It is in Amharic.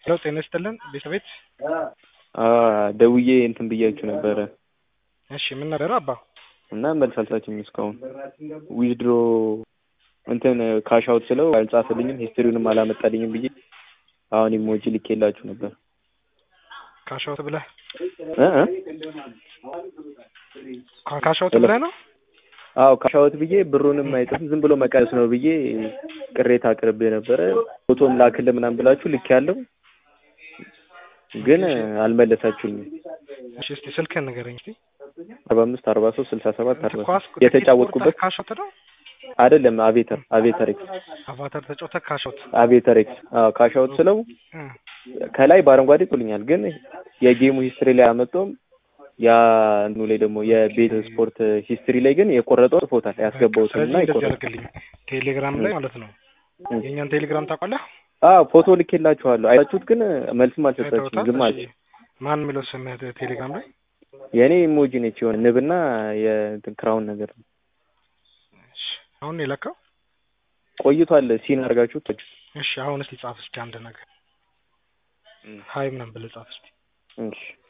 ሄሎ ጤና ይስጥልን ቤተቤት ደውዬ እንትን ብያችሁ ነበረ እሺ ምን ነበር አባ እና መልስ አልሳችሁም እስካሁን ዊዝድሮ እንትን ካሽ አውት ስለው አልጻፈልኝም ሂስትሪውንም አላመጣልኝም ብዬ አሁን ኢሞጂ ልኬላችሁ ነበር ካሻውት ብለህ እ እ ካሻውት ብለህ ነው አዎ ካሻውት ብዬ ብሩንም አይጥፍም ዝም ብሎ መቀነስ ነው ብዬ ቅሬታ አቅርቤ ነበረ ፎቶም ላክልህ ምናምን ብላችሁ ልክ ያለው ግን አልመለሳችሁኝም እሺ እስቲ ስልክህን ንገረኝ እስቲ አርባ አምስት አርባ ሶስት ስልሳ ሰባት አርባ ኳስ የተጫወትኩበት ካሻውት ነው አይደለም አቬተር አቬተር ኤክስ አቫታር ተጫውተህ ካሻውት አቬተር ኤክስ አዎ ካሻውት ስለው እ ከላይ በአረንጓዴ ጥሉኛል ግን የጌሙ ሂስትሪ ላይ አመጣውም ያ እንትኑ ላይ ደግሞ የቤት ስፖርት ሂስትሪ ላይ ግን የቆረጠው ጽፎታል ያስገባውትን ስለዚህ እና እንደዚህ የቆረጠው አድርግልኝ ቴሌግራም ላይ ማለት ነው እ። የእኛን ቴሌግራም ታውቃለህ አዎ ፎቶ ልኬላችኋለሁ አይታችሁት ግን መልስም አልሰጣችሁም አይተውታል ዝም አለ እሺ ማን የሚለው ስምህ ቴሌግራም ላይ የእኔ ኢሞጂ ነች የሆነ ንብና የእንትን ክራውን ነገር ነው እሺ አሁን ነው የለካው ቆይቷል ሲን አድርጋችሁት እሺ አሁን እስቲ ጻፍ እስቲ አንድ ነገር እ። ሀይ ምናምን ብለህ ጻፍ እስቲ እሺ